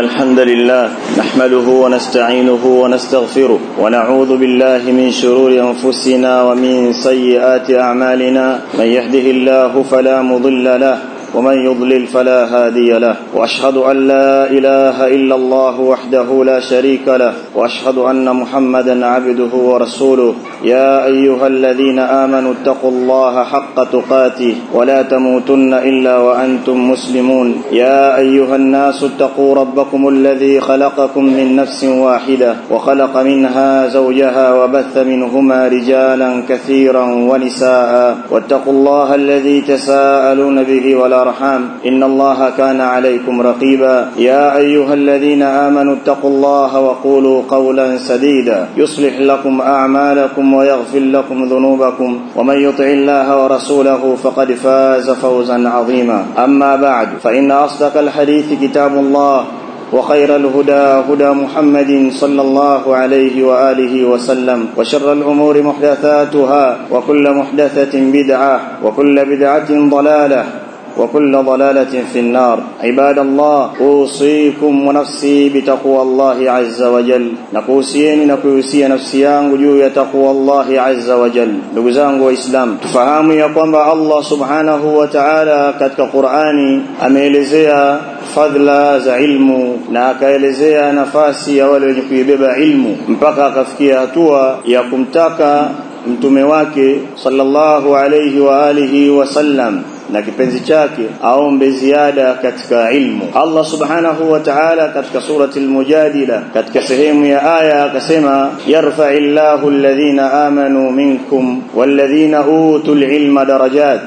الحمد لله نحمده ونستعينه ونستغفره ونعوذ بالله من شرور أنفسنا ومن سيئات أعمالنا من يهده الله فلا مضل له ومن يضلل فلا هادي له واشهد ان لا اله الا الله وحده لا شريك له واشهد ان محمدا عبده ورسوله يا ايها الذين امنوا اتقوا الله حق تقاته ولا تموتن الا وانتم مسلمون يا ايها الناس اتقوا ربكم الذي خلقكم من نفس واحده وخلق منها زوجها وبث منهما رجالا كثيرا ونساء واتقوا الله الذي تساءلون به ولا الأرحام إن الله كان عليكم رقيبا يا أيها الذين آمنوا اتقوا الله وقولوا قولا سديدا يصلح لكم أعمالكم ويغفر لكم ذنوبكم ومن يطع الله ورسوله فقد فاز فوزا عظيما أما بعد فإن أصدق الحديث كتاب الله وخير الهدى هدى محمد صلى الله عليه وآله وسلم وشر الأمور محدثاتها وكل محدثة بدعة وكل بدعة ضلالة وكل ضلالة في النار عباد الله أوصيكم ونفسي بتقوى الله عز وجل نكوسيني نكوسيا نفسي yangu juu ya taqwa Allah azza wa jal ndugu zangu waislamu tufahamu ya kwamba Allah subhanahu wa ta'ala katika Qur'ani ameelezea fadhila za ilmu na akaelezea nafasi ya wale wenye kuibeba ilmu mpaka akafikia hatua ya kumtaka mtume wake sallallahu alayhi wa alihi wasallam na kipenzi chake aombe ziada katika ilmu Allah subhanahu wa ta'ala katika surati al-mujadila katika sehemu ya aya akasema yarfa'illahu alladhina amanu minkum walladhina utul ilma darajat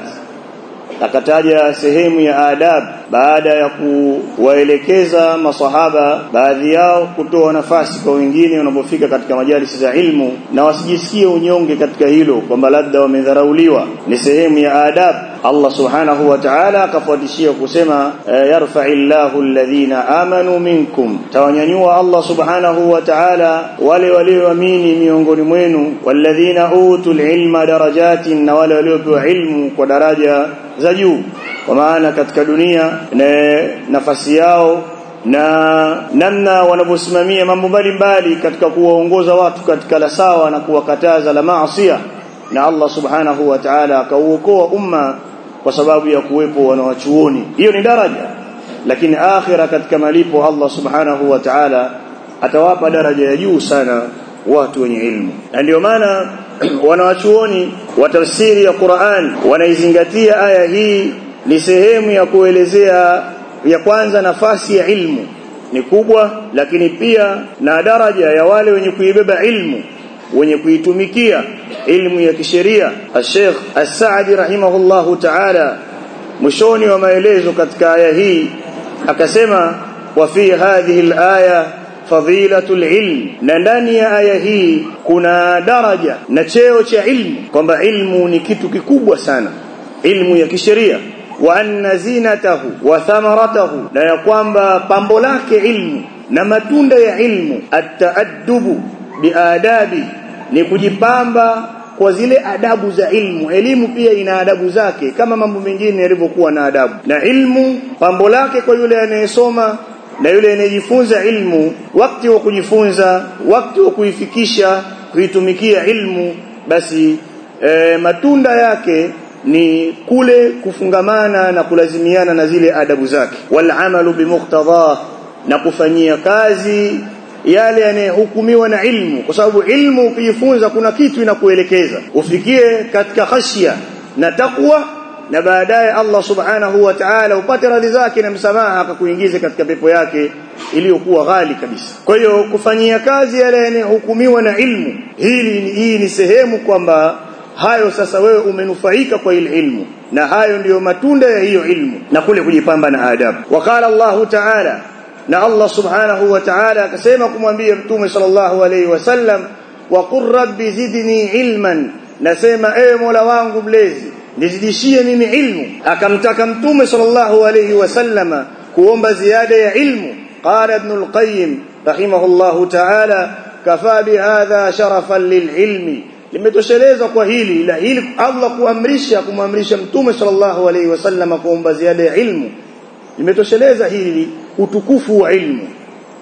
akataja sehemu ya adab baada ya kuwaelekeza masahaba baadhi yao kutoa nafasi kwa wengine wanapofika katika majalisi za ilmu na wasijisikie unyonge katika hilo kwamba labda wamedharauliwa ni sehemu ya adab Allah subhanahu wa ta'ala akafuatishia kusema yarfa'illahu alladhina amanu minkum tawanyanyua Allah subhanahu wa ta'ala wale walioamini miongoni mwenu walladhina utul ilma darajatin na wale waliopewa ilmu kwa daraja za juu kwa maana katika dunia na nafasi yao na namna wanavyosimamia mambo mbalimbali katika kuwaongoza watu katika la sawa na kuwakataza la maasiya na Allah subhanahu wa ta'ala akauokoa umma kwa sababu ya kuwepo wanawachuoni hiyo ni daraja lakini akhira katika malipo Allah subhanahu wa ta'ala atawapa daraja ya juu sana watu wenye ilmu na ndio maana wanawachuoni wa tafsiri ya Qur'an wanaizingatia aya hii ni sehemu ya kuelezea ya kwanza nafasi ya ilmu ni kubwa lakini pia na daraja ya wale wenye kuibeba ilmu wenye kuitumikia ilmu ya kisheria Sheikh As-Sa'di rahimahullahu ta'ala mwishoni wa maelezo katika aya hii akasema wa fi hadhihi al-aya fadilatul ilm na ndani ya aya hii kuna daraja na cheo cha ilmu kwamba ilmu ni kitu kikubwa sana ilmu ya kisheria wa anna zinatahu wa thamaratahu na ya kwamba pambo lake ilmu na matunda ya ilmu at-taaddubu biadabi ni kujipamba kwa zile adabu za ilmu elimu pia ina adabu zake kama mambo mengine yalivyokuwa na adabu na ilmu pambo lake kwa yule anayesoma na yule anayejifunza ilmu wakati wa kujifunza wakati wa kuifikisha kuitumikia ilmu basi e, matunda yake ni kule kufungamana na kulazimiana na zile adabu zake wal amalu bimuqtadha na kufanyia kazi yale yanayohukumiwa na ilmu kwa sababu ilmu ukijifunza kuna kitu inakuelekeza ufikie katika khashia na takwa na baadaye Allah subhanahu wa ta'ala upate radhi zake na msamaha akakuingize katika pepo yake iliyokuwa ghali kabisa kwa hiyo kufanyia kazi yale yanayohukumiwa na ilmu hili hii ni sehemu kwamba hayo sasa wewe umenufaika kwa ile ilmu na hayo ndiyo matunda ya hiyo ilmu na kule kujipamba na adabu wakala Allah ta'ala na Allah subhanahu wa ta'ala akasema kumwambia mtume sallallahu alayhi wasallam wa qur rabbi zidni ilman nasema ewe mola wangu mlezi nizidishie mimi ilmu akamtaka mtume sallallahu alayhi wasallama kuomba ziada ya ilmu qala ibn al-qayyim rahimahullahu ta'ala kafa bihadha sharafan lililmi limetosheleza kwa hili la hili Allah kuamrisha kumamrisha mtume sallallahu alayhi wasallam kuomba ziada ya ilmu limetosheleza hili utukufu wa ilmu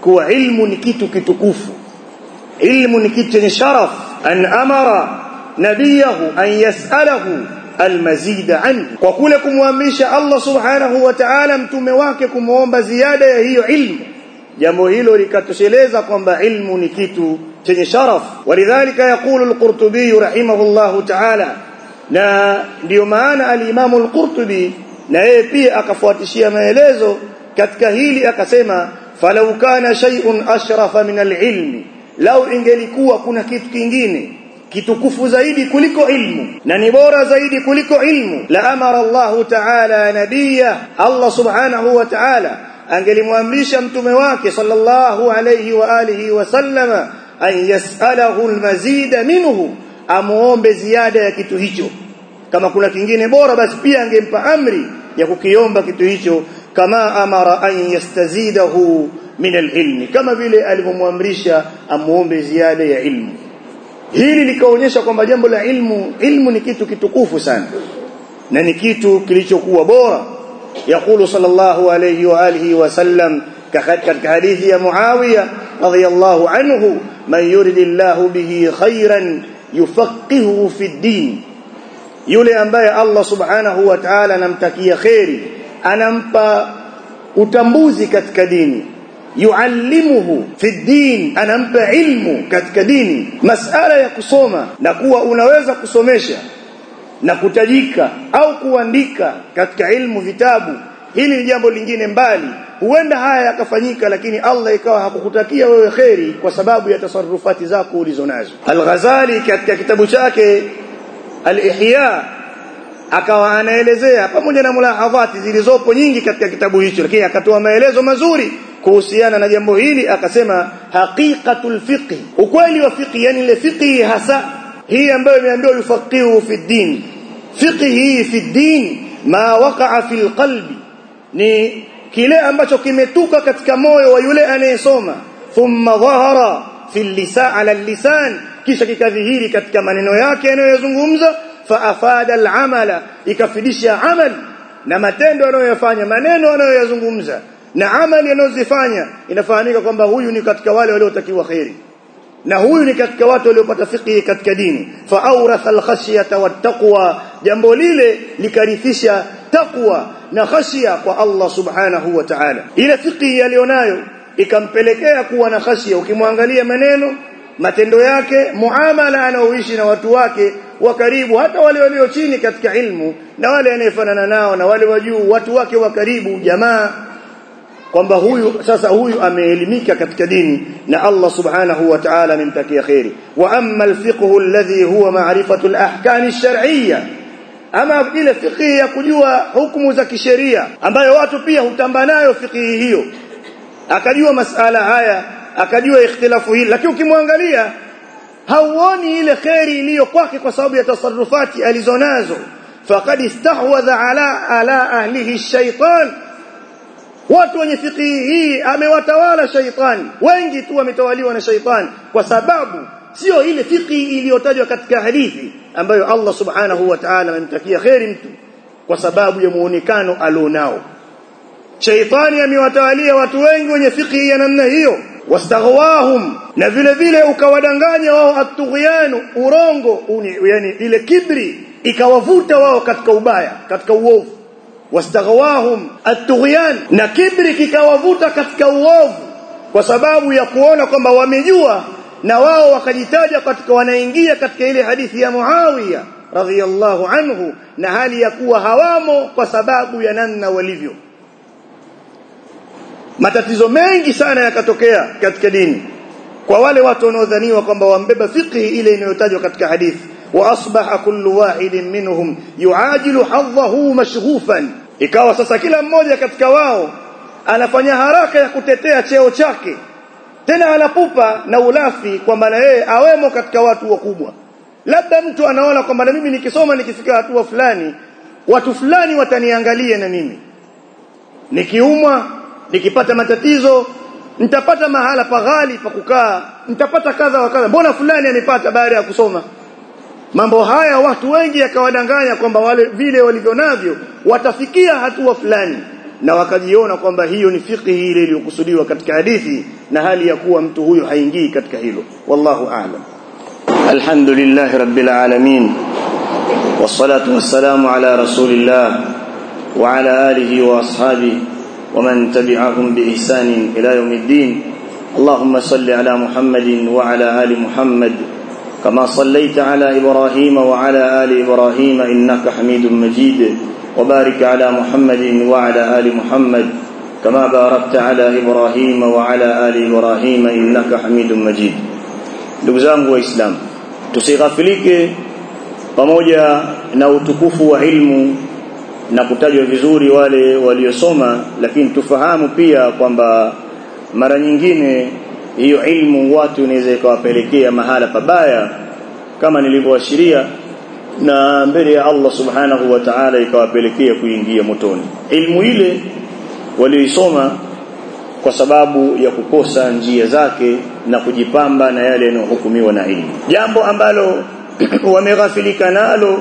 kuwa ilmu ni kitu kitukufu ilmu ni kitu chenye sharaf an amara nabiyahu an yasalahu almazid anhu kwa kule kumwamrisha Allah subhanahu wa ta'ala mtume wake kumuomba ziada ya hiyo ilmu jambo hilo likatosheleza kwamba ilmu ni kitu chenye sharaf walidhalika yaqulu al-Qurtubi rahimahullahu ta'ala na ndio maana al-Imam al-Qurtubi na yeye pia akafuatishia maelezo katika hili akasema falau kana shay'un ashrafa min al-ilmi lau ingelikuwa kuna kitu kingine kitukufu zaidi kuliko ilmu na ni bora zaidi kuliko ilmu la amara Allah ta'ala nabiyya Allah subhanahu wa ta'ala angelimwamrisha mtume wake sallallahu alayhi wa alihi wa sallama an yas'alahu almazida minhu amuombe ziada ya kitu hicho kama kuna kingine bora basi pia angempa amri ya kukiomba kitu hicho kama amara an yastazidahu min alilmi kama vile alivyomwamrisha amuombe ziada ya ilmu hili likaonyesha kwamba jambo la ilmu ilmu ni kitu kitukufu sana na ni kitu kilichokuwa bora يقول صلى الله عليه واله وسلم katika hadithi ya Muawiya radhiyallahu anhu man yuridillahu bihi khairan yufaqihuhu fi din yule ambaye Allah subhanahu wa ta'ala anamtakia khairi anampa utambuzi katika dini yuallimuhu fi din anampa ilmu katika dini masala ya kusoma na kuwa unaweza kusomesha na kutajika au kuandika katika ilmu vitabu hili ni jambo lingine mbali huenda haya yakafanyika lakini Allah ikawa hakukutakia wewe kheri kwa sababu ya tasarrufati zako ulizonazo Al-Ghazali katika kitabu chake Al-Ihya akawa anaelezea pamoja na mulahadhati zilizopo nyingi katika kitabu hicho lakini akatoa maelezo mazuri kuhusiana na jambo hili akasema haqiqatul fiqh ukweli wa fiqh yani ile fiqh hasa hii ambayo imeambiwa yufaqihu fi din fiqhi fi din ma waqa'a fil qalbi ni kile ambacho kimetuka katika moyo wa yule anayesoma thumma dhahara fil lisan ala lisan kisha kikadhihiri katika maneno yake anayozungumza fa afada al amala ikafidisha amal na matendo anayoyafanya maneno anayoyazungumza na amali anayozifanya inafahamika kwamba huyu ni katika wale waliotakiwa khairi na huyu ni katika watu waliopata fiqhi katika dini fa awratha al-khashyata wat-taqwa jambo lile likarithisha taqwa na khashya kwa Allah subhanahu wa ta'ala ile fiqhi alionayo ikampelekea kuwa na khashya ukimwangalia maneno matendo yake muamala anaoishi na watu wake wa karibu hata wale walio chini katika ilmu na wale anayefanana nao na wale wa juu watu wake wa karibu jamaa kwamba huyu sasa huyu ameelimika katika dini na Allah subhanahu wa ta'ala amemtakia khairi wa amma alfiqhu alladhi huwa ma'rifatu alahkam alshar'iyya ama ile fiqhi ya kujua hukumu za kisheria ambayo watu pia hutamba nayo fiqhi hiyo akajua masala haya akajua ikhtilafu hili lakini ukimwangalia hauoni ile khairi iliyo kwake kwa sababu ya tasarrufati alizonazo faqad istahwadha ala ala ahlihi shaytan watu wenye fikihi hii amewatawala shaitani wengi tu wametawaliwa na shaitani kwa sababu sio ile fikihi iliyotajwa katika hadithi ambayo Allah subhanahu wa ta'ala amemtakia khairi mtu kwa sababu ya muonekano alionao shaitani amewatawalia watu wengi wenye fikihi ya namna hiyo wastaghwahum na vile vile ukawadanganya wao atughyanu urongo uni, yani ile kibri ikawavuta wao katika ubaya katika uovu wastaghwahum at-tughyan na kibri kikawavuta katika uovu kwa sababu ya kuona kwamba wamejua na wao wakajitaja katika wanaingia katika ile hadithi ya Muawiya radhiyallahu anhu na hali ya kuwa hawamo kwa sababu ya namna walivyo matatizo mengi sana yakatokea katika dini kwa wale watu wanaodhaniwa kwamba wambeba fiqhi ile inayotajwa katika hadithi واصبح كل واحد منهم يعاجل حظه مشغوفا ikawa sasa kila mmoja katika wao anafanya haraka ya kutetea cheo chake tena anapupa na ulafi kwamba na yeye awemo katika watu wakubwa labda mtu anaona kwamba na mimi nikisoma nikifika hatua fulani watu fulani wataniangalia na mimi nikiumwa nikipata matatizo nitapata mahala paghali pa kukaa nitapata kadha wa kadha mbona fulani amepata baada ya kusoma mambo haya watu wengi yakawadanganya kwamba wale vile walivyo navyo watafikia hatua fulani na wakajiona kwamba hiyo ni fiqhi ile iliyokusudiwa katika hadithi na hali ya kuwa mtu huyo haingii katika hilo wallahu a'lam alhamdulillah rabbil alamin wassalatu wassalamu ala rasulillah wa ala alihi wa ashabihi ومن تبعهم بإحسان إلى يوم الدين اللهم صل على محمد وعلى آل محمد كما صليت على إبراهيم وعلى آل إبراهيم إنك حميد مجيد وبارك على محمد وعلى آل محمد كما باركت على إبراهيم وعلى آل إبراهيم إنك حميد مجيد دغزangu waislamu tusighafilike pamoja na utukufu wa ilmu na kutajwa vizuri wale waliosoma lakini tufahamu pia kwamba mara nyingine hiyo ilmu watu inaweza ikawapelekea mahala pabaya kama nilivyoashiria na mbele ya Allah subhanahu wa ta'ala ikawapelekea kuingia motoni ilmu ile walioisoma kwa sababu ya kukosa njia zake na kujipamba na yale yanayohukumiwa na ilmu jambo ambalo wameghafilika nalo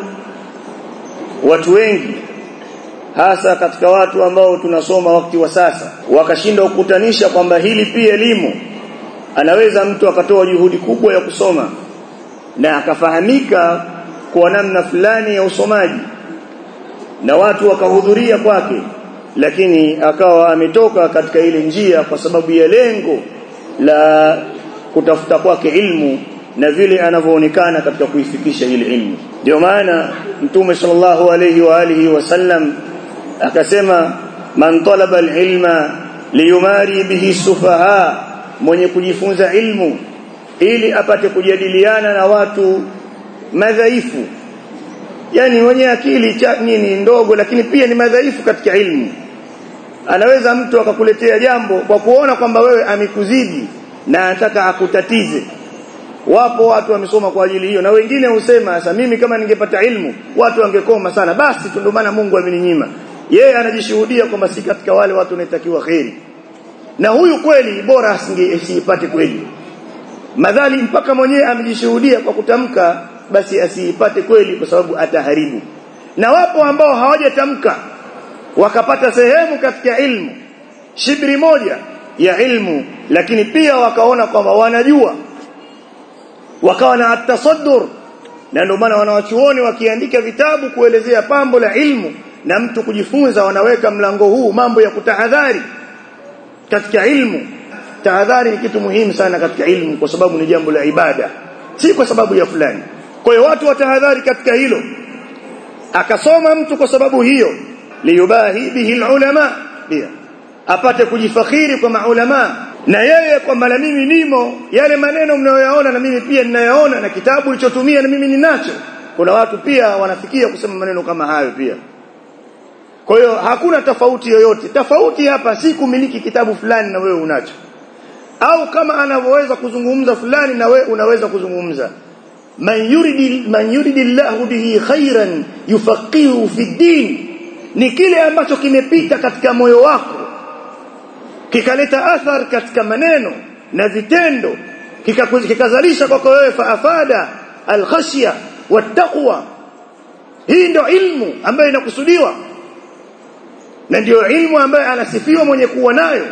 watu wengi hasa katika watu ambao tunasoma wakati wa sasa wakashindwa kukutanisha kwamba hili pia elimu anaweza mtu akatoa juhudi kubwa ya kusoma na akafahamika kwa namna fulani ya usomaji na watu wakahudhuria kwake lakini akawa ametoka katika ile njia kwa sababu ya lengo la kutafuta kwake ilmu na vile anavyoonekana katika kuifikisha ile ilmu ndio maana mtume sallallahu alayhi wa alihi wasallam akasema man talaba alilma liyumari bihi sufaha mwenye kujifunza ilmu ili apate kujadiliana na watu madhaifu yani wenye akili cha nini ndogo lakini pia ni madhaifu katika ilmu anaweza mtu akakuletea jambo kwa kuona kwamba wewe amekuzidi na anataka akutatize wapo watu wamesoma kwa ajili hiyo na wengine husema sasa mimi kama ningepata ilmu watu wangekoma sana basi ndio maana Mungu ameninyima yeye anajishuhudia kwamba si katika wale watu wanatakiwa kheri na huyu kweli bora asingepate kweli madhali mpaka mwenyewe amejishuhudia kwa kutamka basi asiipate kweli kwa sababu ataharibu na wapo ambao hawajatamka wakapata sehemu katika ilmu shibri moja ya ilmu lakini pia wakaona kwamba wanajua wakawa na atasaddur na ndio maana wanawachuoni wakiandika vitabu kuelezea pambo la ilmu na mtu kujifunza wanaweka mlango huu mambo ya kutahadhari katika ilmu tahadhari ni kitu muhimu sana katika ilmu kwa sababu ni jambo la ibada si kwa sababu ya fulani kwa hiyo watu watahadhari katika hilo akasoma mtu kwa sababu hiyo liyubahi bihi ulama pia apate kujifakhiri kwa maulama na yeye kwamba na mimi nimo yale maneno mnayoyaona na mimi pia ninayaona na kitabu nilichotumia na mimi ninacho kuna watu pia wanafikia kusema maneno kama hayo pia kwa hiyo hakuna tofauti yoyote tofauti hapa si kumiliki kitabu fulani na wewe unacho au kama anavyoweza kuzungumza fulani na wewe unaweza kuzungumza man yuridi man yuridillahu bihi khairan yufaqihu fi din ni kile ambacho kimepita katika moyo wako kikaleta athar katika maneno na vitendo kikazalisha kwako wewe faafada alkhashya wattaqwa hii ndio ilmu ambayo inakusudiwa na ndio ilmu ambayo anasifiwa mwenye kuwa nayo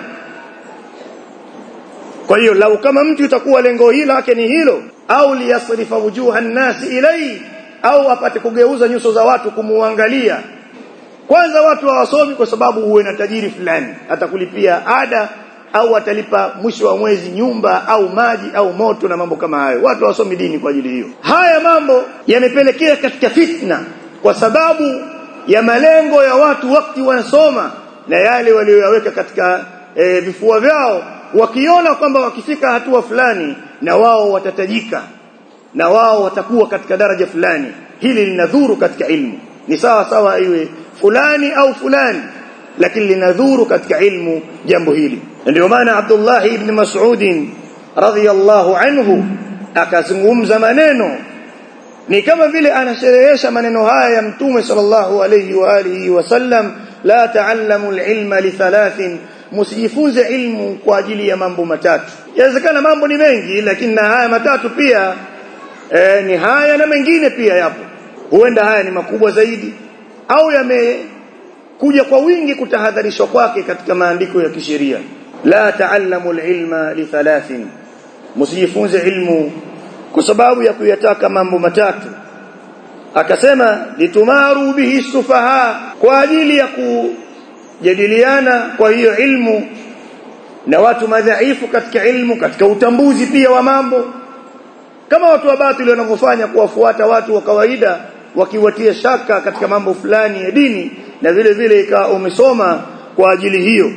kwa hiyo lau kama mtu itakuwa lengo hili lake ni hilo au liyasrifa wujuha nasi ilai au apate kugeuza nyuso za watu kumuangalia kwanza watu hawasomi kwa sababu huwe na tajiri fulani atakulipia ada au atalipa mwisho wa mwezi nyumba au maji au moto na mambo kama hayo watu hawasomi dini kwa ajili hiyo haya mambo yamepelekea katika fitna kwa sababu ya malengo ya watu wakati wanasoma na yale walioyaweka katika e, vifua vyao wakiona kwamba wakifika hatua fulani na wao watatajika na wao watakuwa katika daraja fulani hili linadhuru katika ilmu ni sawa sawa iwe fulani au fulani lakini linadhuru katika ilmu jambo hili ndio maana Abdullah ibn Mas'ud radhiyallahu anhu akazungumza maneno ni kama vile anasherehesha maneno haya ya mtume sallallahu alayhi wa alihi wasallam la ta'allamu al-ilma li thalathin msijifunze ilmu kwa ajili ya mambo matatu inawezekana mambo ni mengi lakini na haya matatu pia e, ni haya na mengine pia yapo huenda haya ni makubwa zaidi au yame kuja kwa wingi kutahadharishwa kwake katika maandiko ya kisheria la ta'allamu al-ilma li thalathin msijifunze ilmu kwa sababu ya kuyataka mambo matatu akasema litumaru bihi sufaha kwa ajili ya kujadiliana kwa hiyo ilmu na watu madhaifu katika ilmu katika utambuzi pia wa mambo kama watu wa batili wanavyofanya kuwafuata watu wa kawaida wakiwatia shaka katika mambo fulani ya dini na vile vile ikawa umesoma kwa ajili hiyo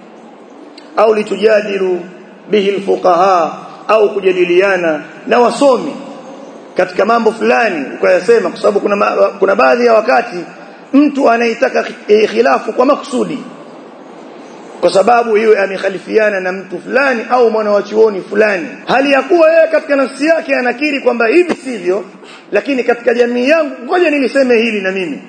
au litujadilu bihi alfuqaha au kujadiliana na wasomi katika mambo fulani ukayasema kwa sababu kuna kuna baadhi ya wakati mtu anaitaka eh, khilafu kwa makusudi kwa sababu hiyo amekhalifiana na mtu fulani au mwana wa chuoni fulani hali ya kuwa yeye katika nafsi yake anakiri kwamba hivi sivyo lakini katika jamii yangu ngoja niliseme hili na mimi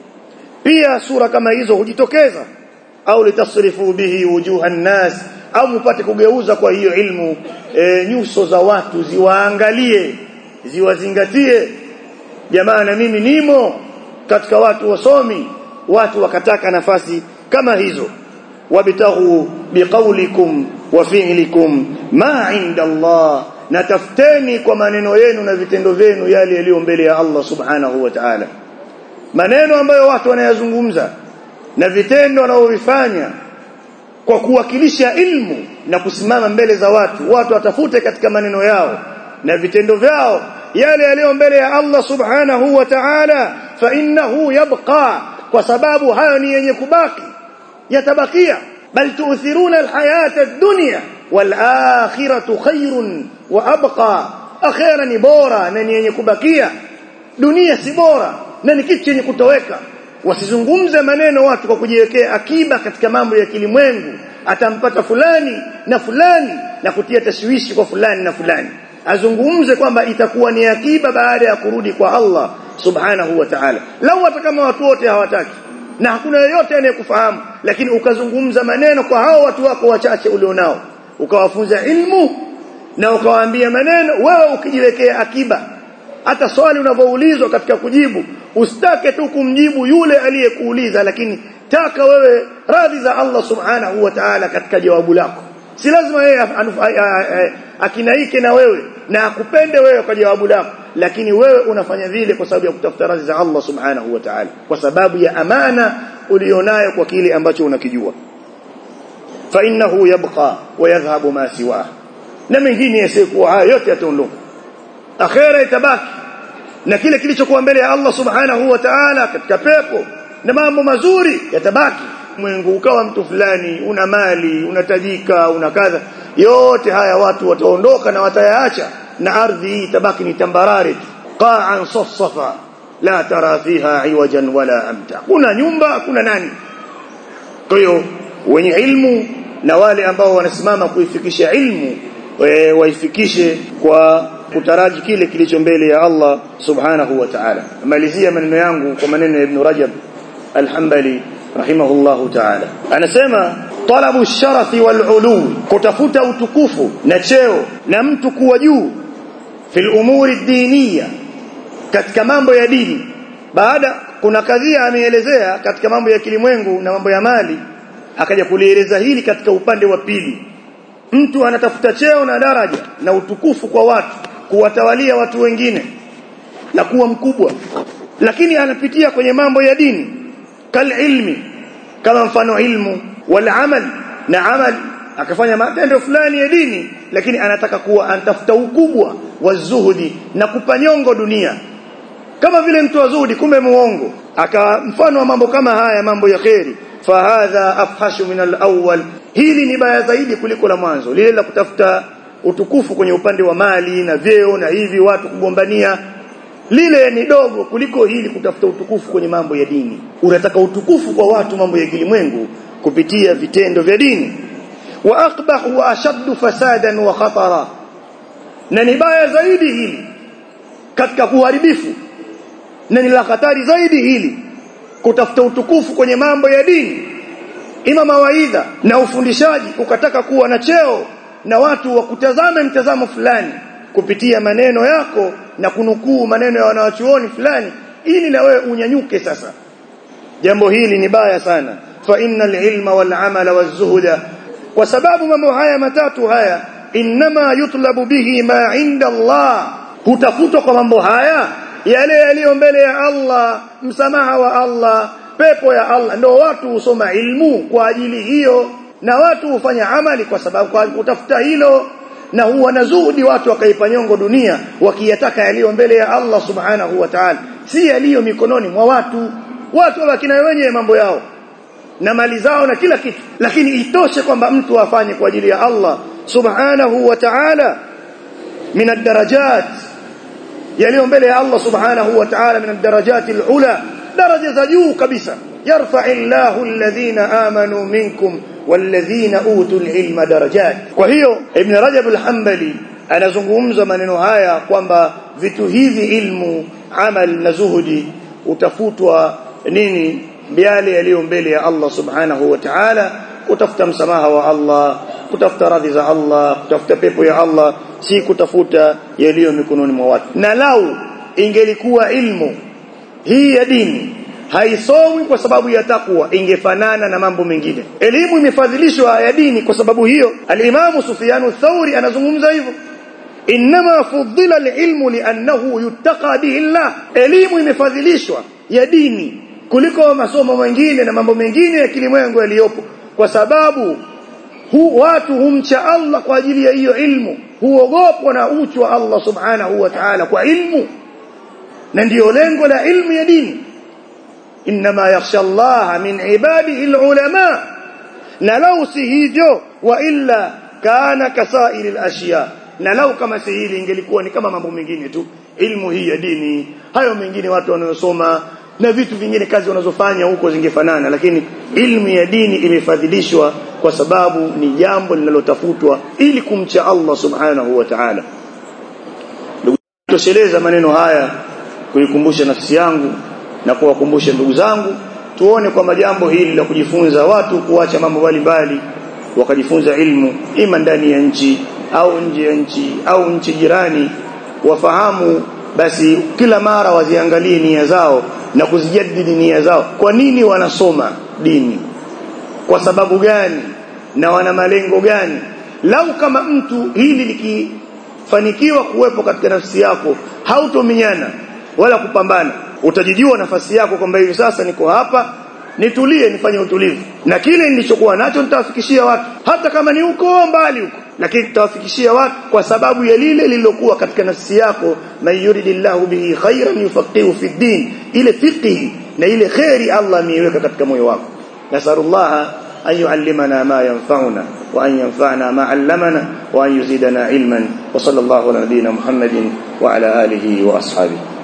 pia sura kama hizo hujitokeza au litasrifu bihi wujuhan nas au mpate kugeuza kwa hiyo ilmu e, nyuso za watu ziwaangalie ziwazingatie jamaa na mimi nimo katika watu wasomi watu wakataka nafasi kama hizo wabtaghu biqaulikum wa fi'likum ma 'inda Allah natafteni kwa maneno yenu na vitendo vyenu yale yaliyo mbele ya Allah subhanahu wa ta'ala maneno ambayo watu wanayazungumza na vitendo wanaovifanya kwa kuwakilisha ilmu na kusimama mbele za watu watu watafute katika maneno yao na vitendo vyao yale yaliyo mbele ya Allah subhanahu wa ta'ala fa innahu yabqa kwa sababu hayo ni yenye kubaki yatabakia bal tu'thiruna alhayata ad-dunya wal akhiratu khairun wa abqa akhira ni bora na ni yenye kubakia dunia si bora na ni kitu chenye kutoweka wasizungumze maneno watu kwa kujiwekea akiba katika mambo ya kilimwengu atampata fulani na fulani na kutia tashwishi kwa fulani na fulani azungumze kwamba itakuwa ni akiba baada ya kurudi kwa Allah subhanahu wa ta'ala lau hata kama watu wote hawataki na hakuna yeyote anayekufahamu lakini ukazungumza maneno kwa hao watu wako wachache ulionao ukawafunza ilmu na ukawaambia maneno wewe ukijiwekea akiba hata swali unavyoulizwa katika kujibu usitake tu kumjibu yule aliyekuuliza lakini taka wewe radhi za Allah subhanahu wa ta'ala katika jawabu lako si lazima yeye akinaike na wewe na akupende wewe kwa jawabu lako lakini wewe unafanya vile kwa sababu ya kutafuta radhi za Allah subhanahu wa ta'ala kwa sababu ya amana ulionayo kwa kile ambacho unakijua fa innahu yabqa wa yadhhabu ma siwa na mengine yasiyekuwa hayo yote yataondoka akhera itabaki na kile kilichokuwa mbele ya Allah subhanahu wa ta'ala katika pepo na mambo mazuri yatabaki mwengu ukawa mtu fulani una mali unatajika una kadha yote haya watu wataondoka na watayaacha na ardhi hii itabaki ni tambarare qa'an safsafa la tara fiha iwajan wala amta kuna nyumba kuna nani kwa hiyo wenye ilmu na wale ambao wanasimama kuifikisha ilmu waifikishe kwa kutaraji kile kilicho mbele ya Allah subhanahu wa ta'ala malizia maneno yangu kwa maneno ya Ibn Rajab al-Hanbali rahimahullahu ta'ala anasema talabu sharafi wal ulu kutafuta utukufu na cheo na mtu kuwa juu fil umuri diniya katika mambo ya dini baada kuna kadhia ameelezea katika mambo ya kilimwengu na mambo ya mali akaja kulieleza hili katika upande wa pili mtu anatafuta cheo na daraja na utukufu kwa watu kuwatawalia watu wengine na kuwa mkubwa lakini anapitia kwenye mambo ya dini kal ilmi kama mfano ilmu wal amal na amal akafanya matendo fulani ya dini lakini anataka kuwa anatafuta ukubwa wa zuhudi na kupanyongo dunia kama vile mtu wa zuhudi kumbe muongo aka mfano wa mambo kama haya mambo ya kheri fahadha afhashu min al-awwal hili ni baya zaidi kuliko la mwanzo lile la kutafuta utukufu kwenye upande wa mali na vyeo na hivi watu kugombania lile ni dogo kuliko hili kutafuta utukufu kwenye mambo ya dini unataka utukufu kwa watu mambo ya kilimwengu kupitia vitendo vya dini wa aqbah wa ashaddu fasadan wa khatara na ni baya zaidi hili katika kuharibifu na ni la hatari zaidi hili kutafuta utukufu kwenye mambo ya dini ima mawaidha na ufundishaji ukataka kuwa na cheo na watu wakutazame mtazamo fulani kupitia maneno yako na kunukuu maneno ya wanawachuoni fulani ili na wewe unyanyuke sasa jambo hili ni baya sana fa innal ilma wal amala waz-zuhda kwa sababu mambo haya matatu haya inma yutlabu bihi ma inda Allah hutafutwa kwa mambo haya yale yaliyo mbele ya Allah msamaha wa Allah pepo ya Allah ndio watu husoma ilmu kwa ajili hiyo na watu hufanya amali kwa sababu kwa kutafuta hilo na huwa na zuhudi watu wakaipa nyongo dunia wakiyataka yaliyo mbele ya Allah subhanahu wa ta'ala si yaliyo mikononi mwa watu watu wabaki na wenyewe mambo yao na mali zao na kila kitu lakini itoshe kwamba mtu afanye kwa ajili ya Allah subhanahu wa ta'ala min ad-darajat yaliyo mbele ya Allah subhanahu wa ta'ala min ad-darajat al-ula daraja za juu kabisa yarfa'u Allahu alladhina amanu minkum walladhina utul ilma darajat kwa hiyo ibn rajab al-hanbali anazungumza maneno haya kwamba vitu hivi ilmu amal na zuhudi utafutwa nini yale yaliyo mbele ya Allah subhanahu wa ta'ala kutafuta msamaha wa Allah kutafuta radhi za Allah kutafuta pepo ya Allah si kutafuta yaliyo mikononi mwa watu na lau ingelikuwa ilmu hii ya dini haisomwi kwa sababu ya takwa ingefanana na mambo mengine elimu imefadhilishwa ya dini kwa sababu hiyo al-Imam Sufyan thauri anazungumza hivyo inma fuddila al-ilmu li'annahu yuttaqa bihi Allah elimu imefadhilishwa ya dini kuliko masomo mengine na mambo mengine ya kilimwengu yaliyopo kwa sababu hu, watu humcha Allah kwa ajili ya hiyo ilmu huogopwa na uchu wa Allah subhanahu wa ta'ala kwa ilmu na ndiyo lengo la ilmu ya dini inma yakhsha Allah min ibadihi alulama na lau si hivyo wa illa kana kasairi alashiya na lau kama si hili ingelikuwa ni kama mambo mengine tu ilmu hii ya dini hayo mengine watu wanayosoma na vitu vingine kazi wanazofanya huko zingefanana lakini ilmu ya dini imefadhilishwa kwa sababu ni jambo linalotafutwa ili kumcha Allah subhanahu wa ta'ala ndugu tosheleza maneno haya kuikumbusha nafsi yangu na kuwakumbusha ndugu zangu tuone kwamba jambo hili la kujifunza watu kuacha mambo mbalimbali wakajifunza ilmu ima ndani ya nchi au nje ya nchi au nchi jirani wafahamu basi kila mara waziangalie nia zao na kuzijadili nia zao kwa nini wanasoma dini kwa sababu gani na wana malengo gani lau kama mtu hili likifanikiwa kuwepo katika nafsi yako hautominyana wala kupambana utajijua nafasi yako kwamba hivi sasa niko hapa nitulie nifanye utulivu na kile nilichokuwa nacho nitawafikishia watu hata kama ni huko mbali huko lakini tutawafikishia watu kwa sababu ya lile lililokuwa katika nafsi yako man yuridillahu bihi khairan yufaqihu fi din ile fiqhi na ile khairi Allah ameiweka katika moyo wako nasallallahu an yuallimana ma yanfa'una wa an yanfa'ana ma 'allamana wa an yuzidana ilman wa sallallahu ala nabiyyina muhammadin wa ala alihi wa ashabihi